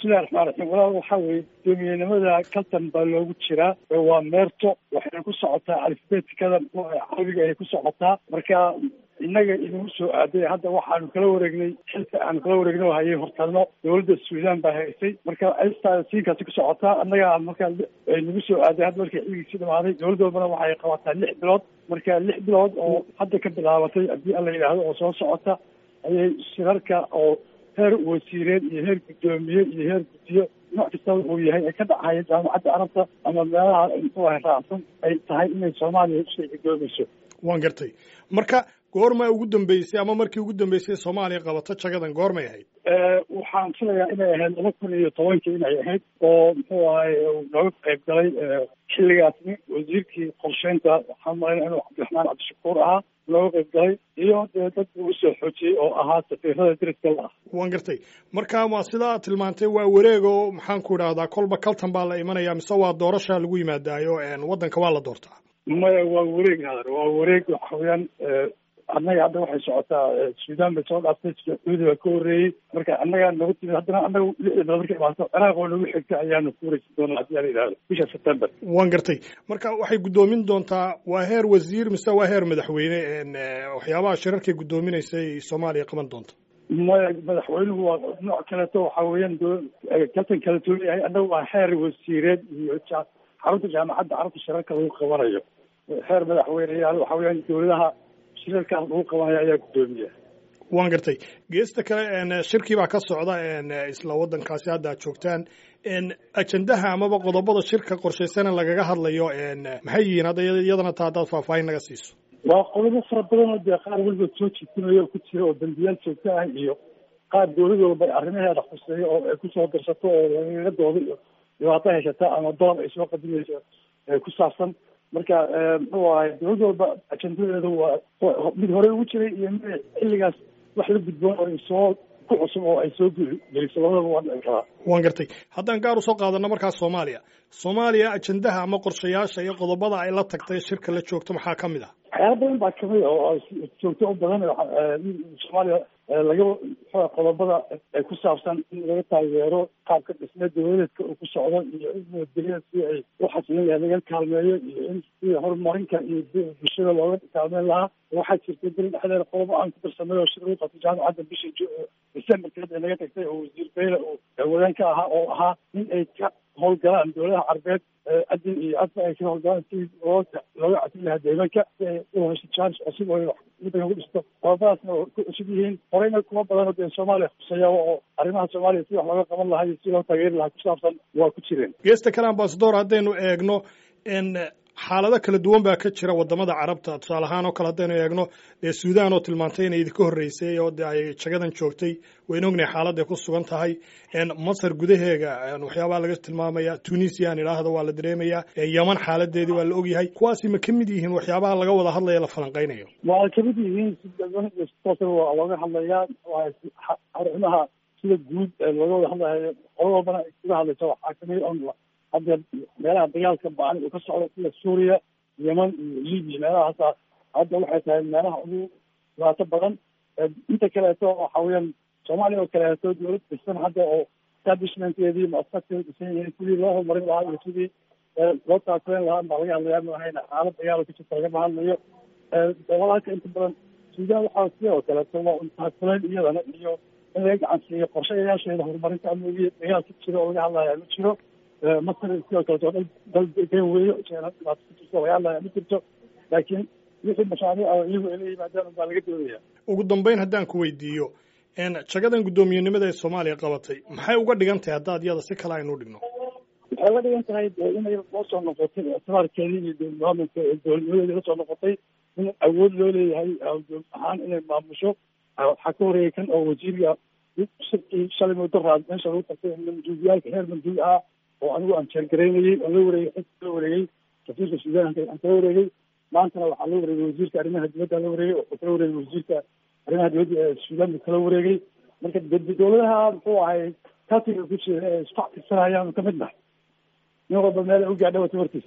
bismillahi raxmaan raxiim walaal waxaa weeye guddoomiyenimada kaltan baa loogu jiraa waa meerto waxayna ku socotaa alifbeetikada carabiga ayay ku socotaa marka innaga inagu soo aaday hadda waxaanu kala wareegnay xilka aanu kala wareegnay oo hayay hortalno dowladda suudaan baa haysay marka cistaa siinkaasi ku socotaa annaga markaa nagu soo aaday hadda markii xilligiisii dhamaaday dowladda walbana waxay qabataa lix bilood marka lix bilood oo hadda ka bilaabatay haddii alla yidhaahdo oo soo socota ayay shirarka oo heer wasiireed iyo heer guddoomiye iyo heer guddiyo nooc kastaba uu yahay ay ka dhacaya jaamacadda carabta ama meelaha muxuu ahay raacsan ay tahay inay soomaaliya usoo guddoomayso waan gartay marka goorma ugu dambeysay ama markii ugu dambeysay soomaaliya qabato jagadan goormay ahayd waxaan filayaa inay ahayd laba kun iyo tobankii inay ahayd oo muxuu ahay nooga qayb galay xilligaasni wasiirkii qorsheynta waxaan malayna inuu cabdiraxmaan cabdishakuur ahaa looga qayb galay iyo dee dad ugu soo xoojiyey oo ahaa safiirada deriska la ah waan gartay marka waa sidaa tilmaantay waa wareeg oo maxaan ku idhahdaa kolba kaltan baa la imanaya mise waa doorasha lagu yimaadaayo waddanka waa la doortaa maya waa wareeg hadar waa wareeg waxa weeyaan annaga hadda waxay socotaa suudaan bay soo dhaaftay sacuudi baa ka horreeyey marka annagaa nagu timid haddana annaga lixda bilood markay imaato ciraaq oo nagu xigta ayaanu ku wareysan doonaa haddii aan yidhahdo bisha september waan gartay marka waxay guddoomin doontaa waa heer wasiir mise waa heer madaxweyne waxyaabaha shirarkay guddoominaysay soomaaliya qaban doonta maya madaxweynuhu waa nooc kaleeto waxa weeyaan kaltan kala duwan yahay annaga waa heer wasiireed iyo xarunta jaamacadda carabta shirarka lagu qabanayo heer madaxweyneyaal waxa weeyaan dowladaha shirarkaas lagu qabanayo ayaa guddoomiya waan gartay geesta kale shirkii baa ka socda isla waddankaasi hadda aad joogtaan ajendaha amaba qodobada shirka qorshaysana lagaga hadlayo maxay yihiin hadda iyadana taa haddaad faahfaahin naga siiso waa qodobo fara badan oo dee qaar weliba soo jiitinayo ku jira oo dambiyaal joogto ah iyo qaar dowlad walba arrimaheeda khuseeyo oo ay kusoo darsato oo lagaga doodo iyo dhibaato haysata ama doon ay soo qadimayso ku saabsan marka muxuu ahay dowlad walba ajendadeedu waa mid hore ugu jiray iyo mid xilligaas wax la gudboon oo soo ku cusub oo ay soo geliso labadaba waa dhici karaa waan gartay haddaan gaar usoo qaadano markaas soomaaliya soomaaliya ajendaha ama qorshayaasha iyo qodobada ay la tagtay shirka la joogto maxaa ka mid ah waxyaala badan baa kamid oo joogto u badan soomaaliya laga muxua qodobada ay ku saabsan in laga taageero qaabka dhismeed dowladeedka uu ku socdo iyo in nabadgelyada si ay u xasilin lahay laga kaalmeeyo iyo in si horumarinka iyo bulshada looga kaalmeyn lahaa waxaa jirtay beri dhexdeeda qodobo aan ku darsamay oo shir lagu qabtay jaamacadda bishii decemberkeed ee naga tagtay oo wasiir beyle oo haweenaan ka ahaa oo ahaa in ay ka howlgalaan dowladaha carbeed adin iyo adba ay ka howlgalaan si looga looga casin lahaa deegaanka si ay u hesho chance cusub oo waddanka ku dhisto qodobadaasna oo ku cusub yihiin horeyna kuma badan oo dee soomaaliya khuseeya oo arrimaha soomaaliya si wax looga qaban lahaa iyo si loo taageeri lahaa ku saabsan waa ku jireen geesta kale ambasador haddaynu eegno xaalado kala duwan baa ka jira wadamada carabta tusaale ahaan oo kale haddaynu eegno dee suudaan oo tilmaantay inay idinka horreysay oo de ay jagadan joogtay waynu ognahay xaaladday ku sugan tahay masar gudaheega waxyaabaa laga tilmaamaya tunisia aan idhaahda waa la dareemayaa yeman xaaladeedii waa la ogyahay kuwaasi ma ka mid yihiin waxyaabaha laga wada hadlaya la falanqaynayo waa kamid yihiin si waa looga hadlayaa arrimaha sida guud looga wada hadlayo qolo walbana kaga hadlaysa waxaa kamid on hadda meelaha dagaalka ba-an uu ka socdo sida suuriya yeman iyo libiya meelahaasa hadda waxay tahay meelaha ugu dhibaato badan inta kaleeto waxa weeyaan soomaaliya oo kaleeto dowlad dhisan hadda oo establishmentkeedii muasasaadkeeda dhisan yihiin sidii loo horumarin lahaa iyo sidii loo taakuleen lahaa baa laga hadlayaa mahayna xaalad dagaal ka jirta lagama hadlayo gobolaalka inta badan suudaan waxaa sidoo kaleeto waa un taakuleen iyadana iyo in laga gacan siiyo qorshayaasheeda horumarinta amnigiya dagaal ka jiro oo laga hadlaya ma jiro masar sidoo kaleto dal dal degan weeyo dhibaato ku jirto laga hadlaya ma jirto laakiin wixii mashaariic oo iyagu ay la yimaadaan unbaa laga doonaya ugu dambeyn haddaan ku weydiiyo jagadan guddoomiyenimada ee soomaaliya qabatay maxay uga dhigan tahay haddaad iyada si kale aynu dhigno waxay uga dhigan tahay de inay loo soo noqotay ictibaarkeedii iyo dowladmaamulka dowladnimadeedii lasoo noqotay in awood loo leeyahay dowlad ahaan inay maamusho waxaa ka horeeyay kan oo wasiiriga shirkii shalay muddo raad meesha lagu tartay manduubiyaalka heer manduub ah oo anigu aan jeergaraynayey oo la wareegay xilka la wareegay safiirka suudaanka aan kala wareegay maantana waxaa la wareegay wasiirka arrimaha dibadda la wareegay oo kala wareegay wasiirka arrimaha dibadda ee suudaan kala wareegay marka dowladaha muxuu ahay katiga ku jira ee isku xatirsanayaan ka mid nahay nin walba meel u gaadha wata warkiisa